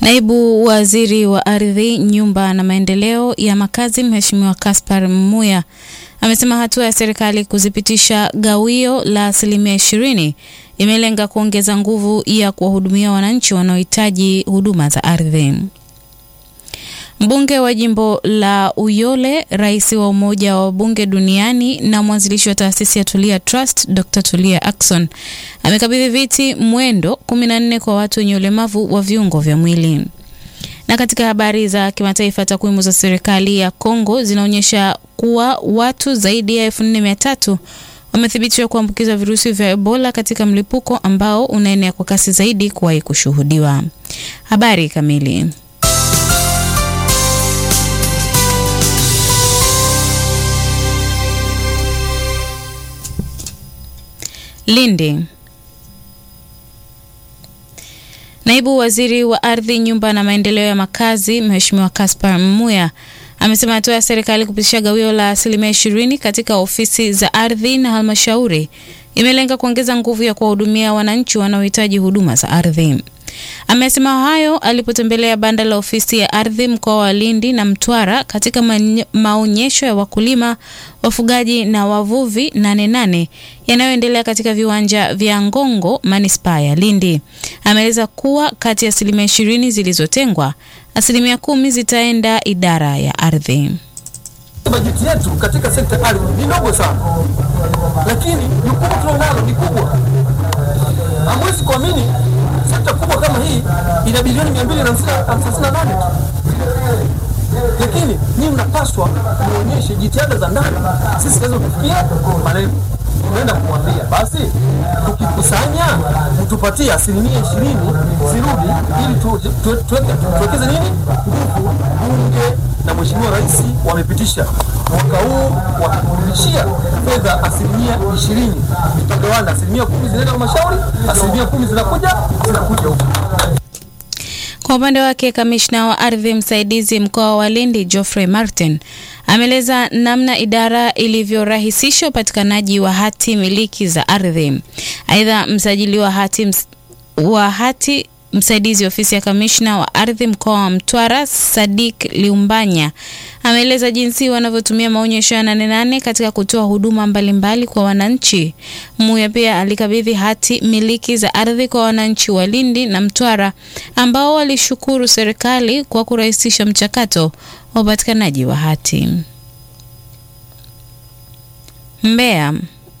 Naibu Waziri wa Ardhi, Nyumba na Maendeleo ya Makazi, Mheshimiwa Caspar Mmuya amesema hatua ya serikali kuzipitisha gawio la asilimia ishirini imelenga kuongeza nguvu ya kuwahudumia wananchi wanaohitaji huduma za ardhi. Mbunge wa jimbo la Uyole, rais wa Umoja wa Wabunge Duniani na mwanzilishi wa taasisi ya Tulia Trust, Dr. Tulia Ackson amekabidhi viti mwendo 14 kwa watu wenye ulemavu wa viungo vya mwili. Na katika habari za kimataifa, takwimu za serikali ya Kongo zinaonyesha kuwa watu zaidi ya 4300 wamethibitishwa kuambukizwa virusi vya Ebola katika mlipuko ambao unaenea kwa kasi zaidi kuwahi kushuhudiwa. Habari kamili Lindi. Naibu Waziri wa Ardhi, Nyumba na Maendeleo ya Makazi, Mheshimiwa Caspar Mmuya amesema hatua ya serikali kupitisha gawio la asilimia ishirini katika ofisi za ardhi na halmashauri imelenga kuongeza nguvu ya kuwahudumia wananchi wanaohitaji huduma za ardhi. Amesema hayo alipotembelea banda la ofisi ya ardhi mkoa wa Lindi na Mtwara katika maonyesho ya wakulima, wafugaji na wavuvi nane nane yanayoendelea katika viwanja vya Ngongo, manispaa ya Lindi. Ameeleza kuwa kati ya asilimia ishirini zilizotengwa, asilimia kumi zitaenda idara ya ardhi. Bajeti yetu katika sekta ya ardhi ni ndogo sana, lakini jukumu tulionalo ni kubwa. Hamwezi kuamini sekta kubwa kama hii ina bilioni 258 lakini nyinyi mnapaswa muonyeshe jitihada za ndani, sisi tuweze kufikia malengo. Tunaenda kumwambia basi, tukikusanya mtupatie asilimia ishirini zirudi, ili tuwekeze nini nguvu. Bunge na Mheshimiwa Rais wamepitisha mwaka huu wakikurudishia fedha asilimia ishirini, tutagawana asilimia kumi zinaenda halmashauri, asilimia kumi zinakuja zinakuja huku. Kwa upande wake kamishna wa ardhi msaidizi mkoa wa Lindi Geoffrey Martin ameeleza namna idara ilivyorahisisha upatikanaji wa hati miliki za ardhi. Aidha, msajili wa hati, ms wa hati msaidizi ofisi ya kamishna wa ardhi mkoa wa Mtwara Sadik Liumbanya ameeleza jinsi wanavyotumia maonyesho ya Nane Nane katika kutoa huduma mbalimbali kwa wananchi. Muya pia alikabidhi hati miliki za ardhi kwa wananchi wa Lindi na Mtwara ambao walishukuru serikali kwa kurahisisha mchakato wa upatikanaji wa hati. Mbeya.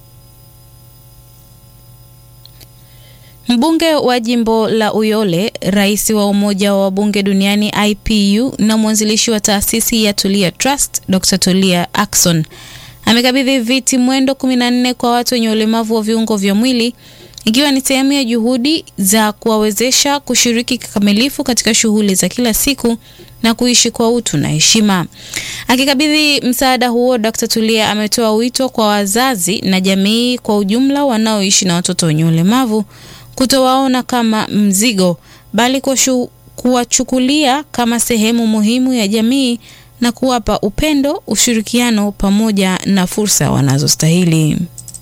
Mbunge wa jimbo la Uyole, rais wa Umoja wa Wabunge Duniani IPU na mwanzilishi wa taasisi ya Tulia Trust, Dr. Tulia Ackson amekabidhi viti mwendo 14 kwa watu wenye ulemavu wa viungo vya mwili ikiwa ni sehemu ya juhudi za kuwawezesha kushiriki kikamilifu katika shughuli za kila siku na kuishi kwa utu na heshima. Akikabidhi msaada huo, Dr. Tulia ametoa wito kwa wazazi na jamii kwa ujumla wanaoishi na watoto wenye ulemavu kutowaona kama mzigo bali kuwachukulia kama sehemu muhimu ya jamii na kuwapa upendo, ushirikiano pamoja na fursa wanazostahili.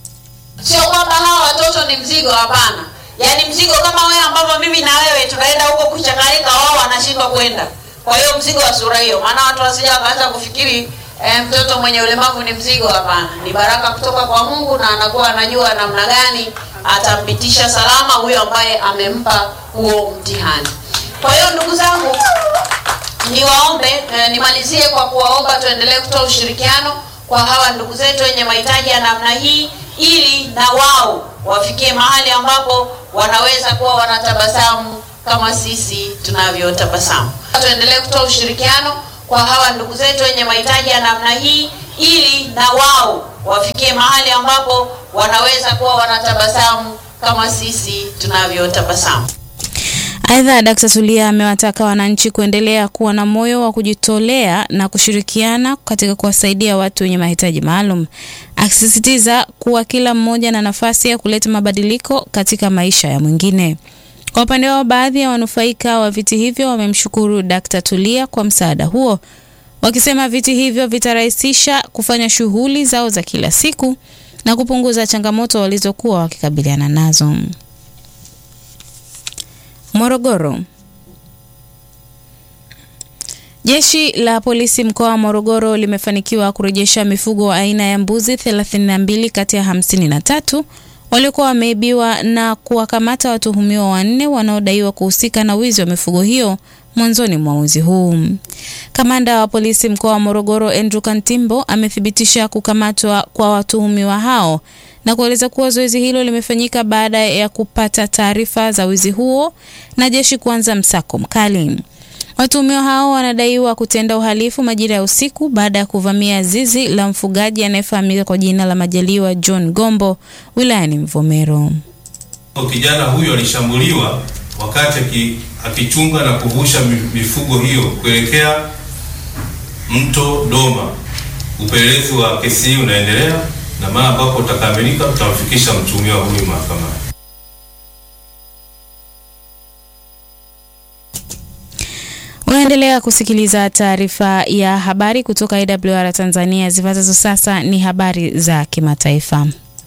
Sio kwamba hawa watoto ni mzigo, hapana. Yaani mzigo kama wewe ambavyo mimi na wewe tunaenda huko kuchakarika, wao wanashindwa kwenda. Kwa hiyo mzigo wa sura hiyo, maana watu wasija wakaanza kufikiri eh, mtoto mwenye ulemavu ni mzigo. Hapana, ni baraka kutoka kwa Mungu na anakuwa anajua namna gani atampitisha salama huyo ambaye amempa huo mtihani. Kwa hiyo ndugu zangu, niwaombe eh, nimalizie kwa kuwaomba tuendelee kutoa ushirikiano kwa hawa ndugu zetu wenye mahitaji ya namna hii, ili na wao wafikie mahali ambapo wanaweza kuwa wanatabasamu kama sisi tunavyotabasamu. Tuendelee kutoa ushirikiano kwa hawa ndugu zetu wenye mahitaji ya namna hii, ili na wao wafikie mahali ambapo wanaweza kuwa wanatabasamu kama sisi tunavyotabasamu. Aidha, Dkt. Tulia amewataka wananchi kuendelea kuwa na moyo wa kujitolea na kushirikiana katika kuwasaidia watu wenye mahitaji maalum, akisisitiza kuwa kila mmoja na nafasi ya kuleta mabadiliko katika maisha ya mwingine. Kwa upande wao, baadhi ya wanufaika wa viti hivyo wamemshukuru Dkt. Tulia kwa msaada huo, wakisema viti hivyo vitarahisisha kufanya shughuli zao za kila siku na kupunguza changamoto walizokuwa wakikabiliana nazo. Morogoro. Jeshi la polisi mkoa wa Morogoro limefanikiwa kurejesha mifugo aina ya mbuzi 32 kati ya 53 waliokuwa wameibiwa na kuwakamata watuhumiwa wanne wanaodaiwa kuhusika na wizi wa mifugo hiyo mwanzoni mwa mwezi huu. Kamanda wa polisi mkoa wa Morogoro Andrew Kantimbo amethibitisha kukamatwa kwa watuhumiwa hao na kueleza kuwa zoezi hilo limefanyika baada ya kupata taarifa za wizi huo na jeshi kuanza msako mkali. Watuhumiwa hao wanadaiwa kutenda uhalifu majira ya usiku baada ya kuvamia zizi la mfugaji anayefahamika kwa jina la Majaliwa John Gombo wilayani Mvomero. Kijana huyo alishambuliwa wakati akichunga na kuvusha mifugo hiyo kuelekea mto Doma. Upelelezi wa kesi hii unaendelea na mara ambapo utakamilika tutamfikisha mtuhumiwa huyu mahakamani. Unaendelea kusikiliza taarifa ya habari kutoka AWR Tanzania. Zifuatazo sasa ni habari za kimataifa.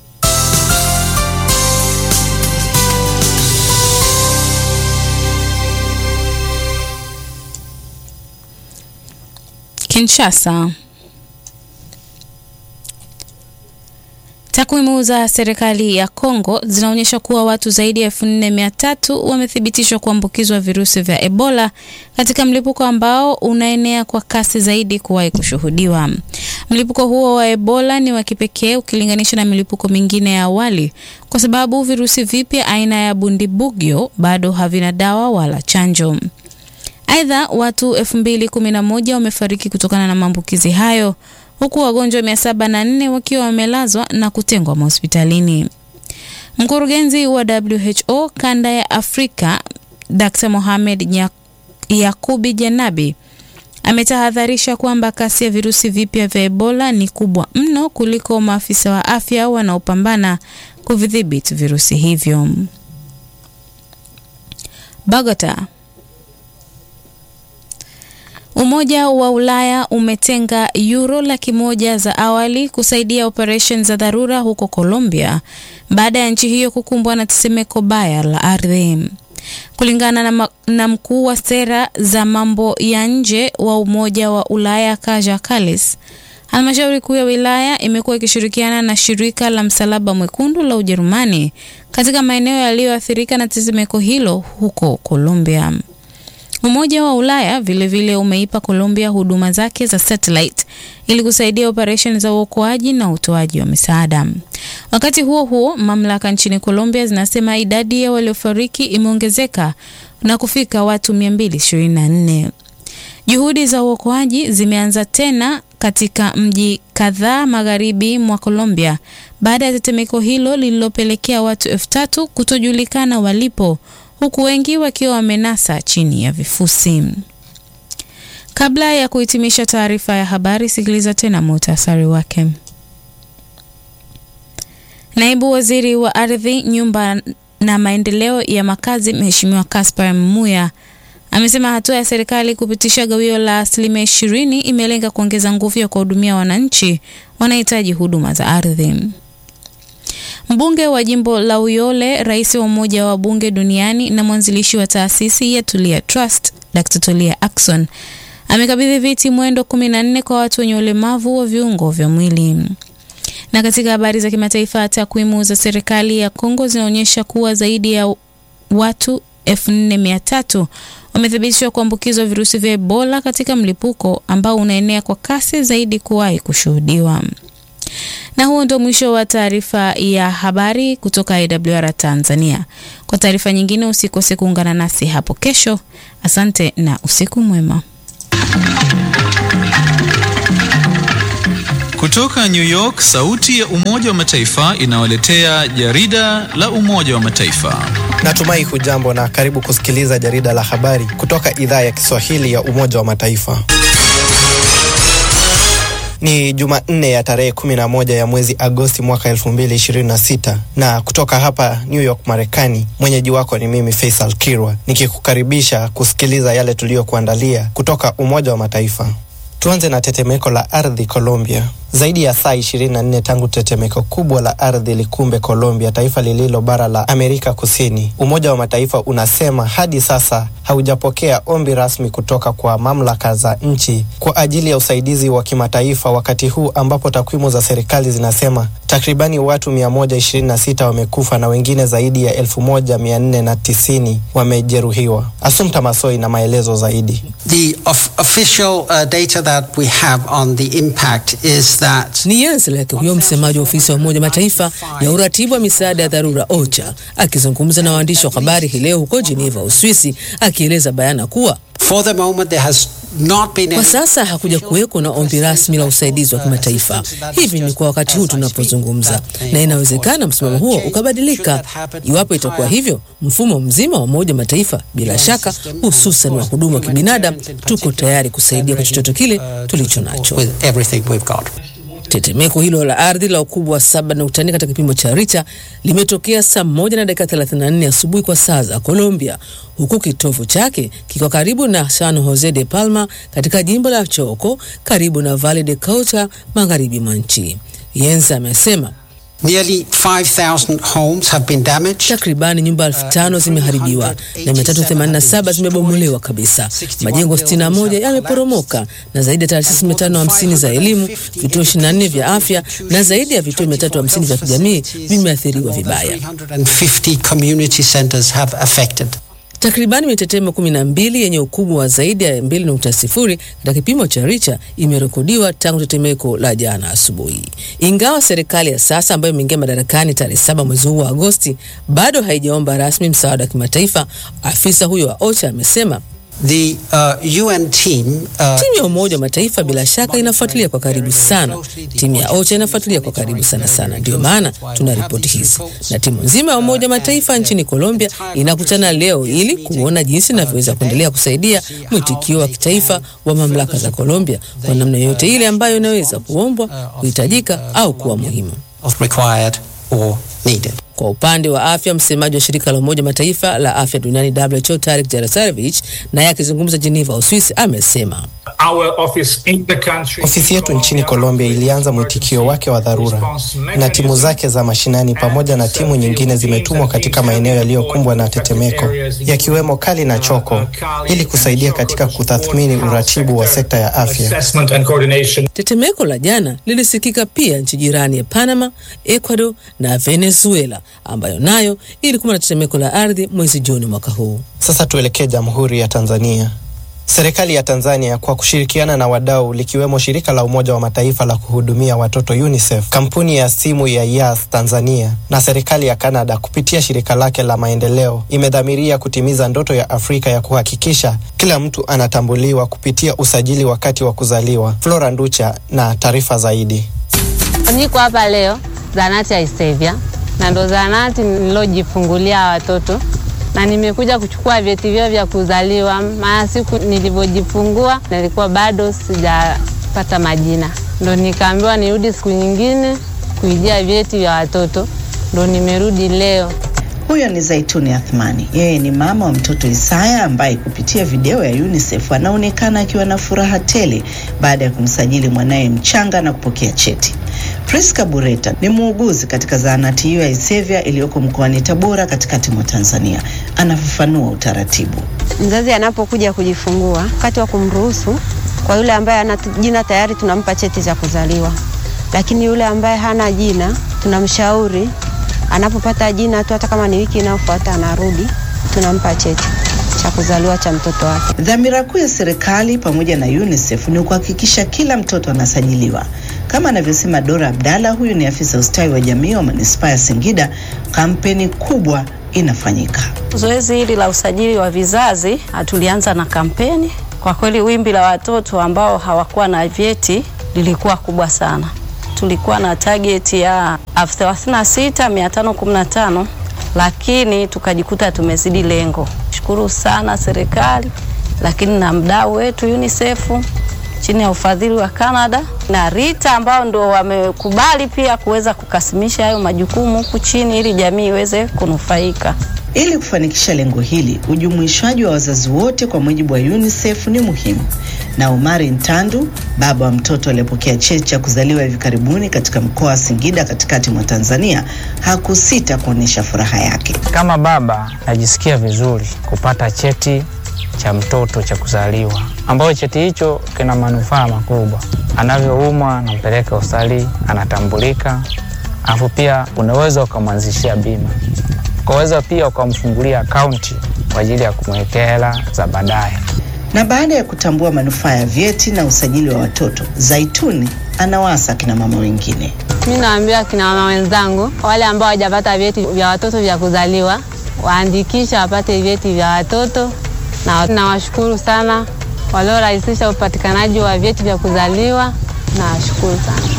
Kinshasa. Takwimu za serikali ya Kongo zinaonyesha kuwa watu zaidi ya elfu nne mia tatu wamethibitishwa kuambukizwa virusi vya Ebola katika mlipuko ambao unaenea kwa kasi zaidi kuwahi kushuhudiwa. Mlipuko huo wa Ebola ni wa kipekee ukilinganisha na milipuko mingine ya awali kwa sababu virusi vipya aina ya Bundibugyo bado havina dawa wala chanjo. Aidha, watu 2011 wamefariki kutokana na maambukizi hayo huku wagonjwa 704 wakiwa wamelazwa na kutengwa mahospitalini. Mkurugenzi wa WHO kanda ya Afrika Dr. Mohamed Yakubi Janabi ametahadharisha kwamba kasi ya virusi vipya vya Ebola ni kubwa mno kuliko maafisa wa afya wanaopambana kuvidhibiti virusi hivyo. Bogota. Umoja wa Ulaya umetenga euro laki moja za awali kusaidia operesheni za dharura huko Colombia baada ya nchi hiyo kukumbwa na tetemeko baya la ardhi. Kulingana na, na mkuu wa sera za mambo ya nje wa Umoja wa Ulaya Kaja Kallas, halmashauri kuu ya wilaya imekuwa ikishirikiana na shirika la Msalaba Mwekundu la Ujerumani katika maeneo yaliyoathirika na tetemeko hilo huko Colombia. Umoja wa Ulaya vilevile vile umeipa Colombia huduma zake za satellite ili kusaidia operesheni za uokoaji na utoaji wa misaada. Wakati huo huo, mamlaka nchini Colombia zinasema idadi ya waliofariki imeongezeka na kufika watu 224. Juhudi za uokoaji zimeanza tena katika mji kadhaa magharibi mwa Colombia baada ya tetemeko hilo lililopelekea watu elfu tatu kutojulikana walipo huku wengi wakiwa wamenasa chini ya vifusi. Kabla ya kuhitimisha taarifa ya habari, sikiliza tena muhtasari wake. Naibu Waziri wa Ardhi, Nyumba na Maendeleo ya Makazi, Mheshimiwa Caspar Mmuya amesema hatua ya serikali kupitisha gawio la asilimia ishirini imelenga kuongeza nguvu ya kuwahudumia wananchi wanahitaji huduma za ardhi. Mbunge wa jimbo la Uyole, rais wa Umoja wa Bunge Duniani na mwanzilishi wa taasisi ya Tulia Trust, Dr. Tulia Ackson amekabidhi viti mwendo 14 kwa watu wenye ulemavu wa viungo vya mwili. Na katika habari za kimataifa, takwimu za serikali ya Kongo zinaonyesha kuwa zaidi ya watu 4300 wamethibitishwa kuambukizwa virusi vya Ebola katika mlipuko ambao unaenea kwa kasi zaidi kuwahi kushuhudiwa. Na huo ndio mwisho wa taarifa ya habari kutoka AWR Tanzania. Kwa taarifa nyingine usikose kuungana nasi hapo kesho. Asante na usiku mwema. Kutoka New York, sauti ya Umoja wa Mataifa inawaletea jarida la Umoja wa Mataifa. Natumai hujambo na karibu kusikiliza jarida la habari kutoka idhaa ya Kiswahili ya Umoja wa Mataifa. Ni Jumanne ya tarehe 11 ya mwezi Agosti mwaka 2026 na kutoka hapa New York Marekani, mwenyeji wako ni mimi Faisal Kirwa nikikukaribisha kusikiliza yale tuliyokuandalia kutoka Umoja wa Mataifa. Tuanze na tetemeko la ardhi Colombia. Zaidi ya saa 24 tangu tetemeko kubwa la ardhi likumbe Colombia, taifa lililo bara la Amerika Kusini. Umoja wa Mataifa unasema hadi sasa haujapokea ombi rasmi kutoka kwa mamlaka za nchi kwa ajili ya usaidizi wa kimataifa, wakati huu ambapo takwimu za serikali zinasema takribani watu 126 wamekufa na wengine zaidi ya 1490 wamejeruhiwa. Asumta Masoi na maelezo zaidi. The of official uh, data that we have on the impact is that Ni Jens Leke, huyo msemaji wa ofisi ya Umoja wa Mataifa ya uratibu wa misaada ya dharura OCHA, akizungumza na waandishi wa habari hii leo huko Geneva, Uswisi, akieleza bayana kuwa for the moment there has not been kwa any sasa hakuja kuweko na ombi rasmi la usaidizi wa kimataifa. Hivi ni kwa wakati huu tunapozungumza, na inawezekana msimamo huo ukabadilika. Iwapo itakuwa hivyo, mfumo mzima wa Umoja wa Mataifa, bila shaka, hususan wa huduma wa kibinadamu, tuko tayari kusaidia kwa chochote kile tulicho nacho. with everything we've got. Tetemeko hilo la ardhi la ukubwa wa 7.4 katika kipimo cha Richter limetokea saa moja na dakika 34 asubuhi kwa saa za Colombia, huku kitovu chake kikiwa karibu na San Jose de Palma katika jimbo la Choco, karibu na Valle de Cauca, magharibi mwa nchi. Yenza amesema Nearly 5,000 homes have been damaged. takribani nyumba elfu tano zimeharibiwa na 387 zimebomolewa kabisa. Majengo 61 yameporomoka na zaidi ya taasisi 550 za elimu, vituo 24 vya afya na zaidi ya vituo 350 vya kijamii vimeathiriwa vibaya. 350 community centers have affected. Takribani mitetemo 12 yenye ukubwa wa zaidi ya 2.0 katika kipimo cha Richter imerekodiwa tangu tetemeko la jana asubuhi. Ingawa serikali ya sasa ambayo imeingia madarakani tarehe saba mwezi huu wa Agosti bado haijaomba rasmi msaada wa kimataifa, afisa huyo wa OCHA amesema The uh, UN team uh, timu ya Umoja wa Mataifa bila shaka inafuatilia kwa karibu sana. Timu ya OCHA inafuatilia kwa karibu sana sana, ndio maana tuna ripoti hizi, na timu nzima ya Umoja wa Mataifa nchini Colombia inakutana leo ili kuona jinsi inavyoweza kuendelea kusaidia mwitikio wa kitaifa wa mamlaka za Colombia kwa namna yoyote ile ambayo inaweza kuombwa, kuhitajika au kuwa muhimu. of required or needed. Kwa upande wa afya, msemaji wa shirika la Umoja Mataifa la afya duniani WHO Tarik Jarosarevic naye akizungumza Geneva, Uswisi, amesema Our office in the country, Ofisi yetu nchini Colombia ilianza mwitikio wake wa dharura na timu zake za mashinani pamoja na timu nyingine zimetumwa katika maeneo yaliyokumbwa na tetemeko yakiwemo Kali na Choko ili kusaidia katika kutathmini uratibu wa sekta ya afya. assessment and coordination. tetemeko la jana lilisikika pia nchi jirani ya Panama, Ecuador na Venezuela ambayo nayo ilikuwa na tetemeko la ardhi mwezi Juni mwaka huu. Sasa tuelekee Jamhuri ya Tanzania. Serikali ya Tanzania kwa kushirikiana na wadau likiwemo shirika la Umoja wa Mataifa la kuhudumia watoto UNICEF, kampuni ya simu ya Yas Tanzania na serikali ya Canada kupitia shirika lake la maendeleo imedhamiria kutimiza ndoto ya Afrika ya kuhakikisha kila mtu anatambuliwa kupitia usajili wakati wa kuzaliwa. Flora Nducha na taarifa zaidi. Niko hapa leo zahanati ya Isevya na ndo zahanati nilojifungulia watoto na nimekuja kuchukua vyeti vyao vya kuzaliwa, maana siku nilivyojifungua nilikuwa bado sijapata majina, ndo nikaambiwa nirudi siku nyingine kuijia vyeti vya watoto, ndo nimerudi leo. Huyo ni Zaituni Athmani. Yeye ni mama wa mtoto Isaya ambaye kupitia video ya UNICEF anaonekana akiwa na furaha tele baada ya kumsajili mwanaye mchanga na kupokea cheti. Priska Bureta ni muuguzi katika zahanati hiyo ya Isevya iliyoko mkoani Tabora katikati mwa Tanzania. Anafafanua utaratibu. Mzazi anapokuja kujifungua, wakati wa kumruhusu, kwa yule ambaye ana jina tayari tunampa cheti cha kuzaliwa, lakini yule ambaye hana jina tunamshauri anapopata jina tu, hata kama ni wiki inayofuata anarudi, tunampa cheti cha kuzaliwa cha mtoto wake. Dhamira kuu ya serikali pamoja na UNICEF ni kuhakikisha kila mtoto anasajiliwa. Kama anavyosema Dora Abdalla, huyu ni afisa ustawi wa jamii wa manispaa ya Singida, kampeni kubwa inafanyika. Zoezi hili la usajili wa vizazi tulianza na kampeni. Kwa kweli wimbi la watoto ambao hawakuwa na vyeti lilikuwa kubwa sana. Tulikuwa na target ya elfu thelathini na sita mia tano kumi na tano lakini tukajikuta tumezidi lengo. Shukuru sana serikali, lakini na mdau wetu UNICEF chini ya ufadhili wa Canada na Rita ambao ndo wamekubali pia kuweza kukasimisha hayo majukumu huku chini ili jamii iweze kunufaika. Ili kufanikisha lengo hili, ujumuishwaji wa wazazi wote kwa mujibu wa UNICEF ni muhimu. Na Omari Ntandu, baba wa mtoto aliyepokea cheti cha kuzaliwa hivi karibuni katika mkoa wa Singida katikati mwa Tanzania, hakusita kuonyesha furaha yake. Kama baba najisikia vizuri kupata cheti cha mtoto cha kuzaliwa, ambayo cheti hicho kina manufaa makubwa. Anavyoumwa anampeleka hospitali, anatambulika, alafu pia unaweza ukamwanzishia bima, ukaweza pia ukamfungulia akaunti kwa ajili ya kumwekea hela za baadaye. Na baada ya kutambua manufaa ya vyeti na usajili wa watoto, Zaituni anawasa kina mama wengine. Mi naambia kina mama wenzangu wale ambao hawajapata vyeti vya watoto vya kuzaliwa waandikisha wapate vyeti vya watoto, na nawashukuru sana waliorahisisha upatikanaji wa vyeti vya kuzaliwa. Nawashukuru sana.